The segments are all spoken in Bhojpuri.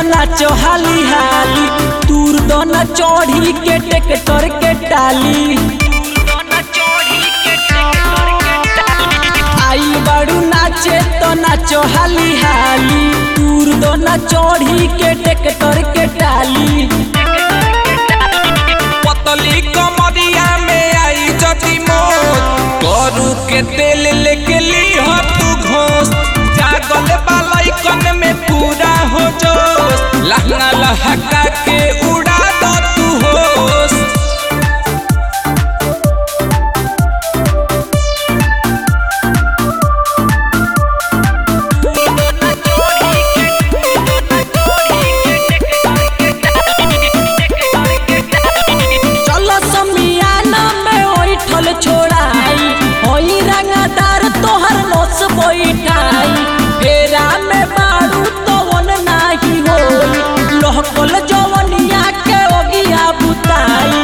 नाचो हाली हाली दूर दो न चढ़ी के ट्रैक्टर के टाली आई बाड़ू नाचे तो नाचो हाली हाली दूर दो न चढ़ी के ट्रैक्टर के टाली पतली कमरिया में आई जदी मोत करू के तेल लेके ली हो तू घोष जागल बालैकन में पूरा हो जोश लहंगा लहका के उड़ा दो तू होश चलो समियाना में ओइठल छोड़ाई होई रंगदार तोहर नोस बैठाई फेरा में बाड़ू तो वन नाही होई लोहकल जवनिया के ओगिया बुताई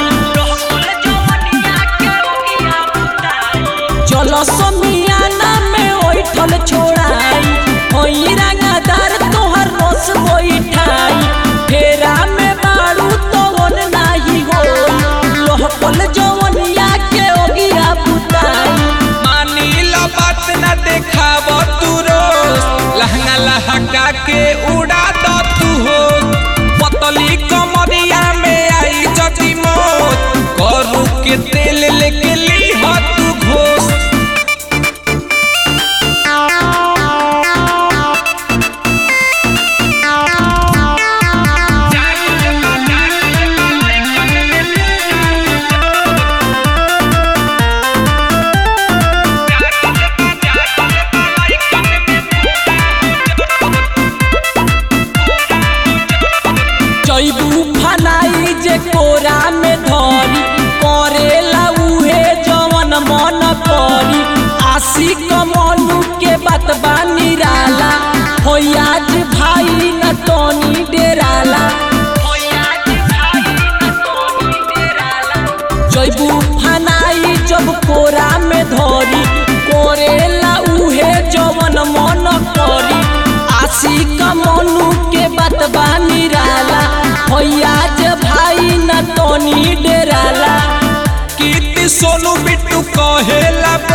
चलो समियाना में ओइठल छोड़ाई होई रंगदार तोहर नोस बैठाई फेरा में बाड़ू तो वन नाही होई लोहकल जवनिया के ओगिया बुताई मानी लो बात न देखाव तू रोज लहंगा लहका के उड़ा दो तू हो पतली कमरिया में आई जदी मौत करू के तेल लेके ली हो तू घोष जैबू फनाई जे कोरा में धरी करेला उहे जवन मन करी आशिक मनु के बात बानी राला होयाज भाई न तोनी डेराला जैबू फनाई जब कोरा में धरी कोरेला उहे जवन मन करी आशिक मनु के बात बानी राला होयाज भाई न तोनी डेराला कीर्ति सोनू बिट्टू कहेला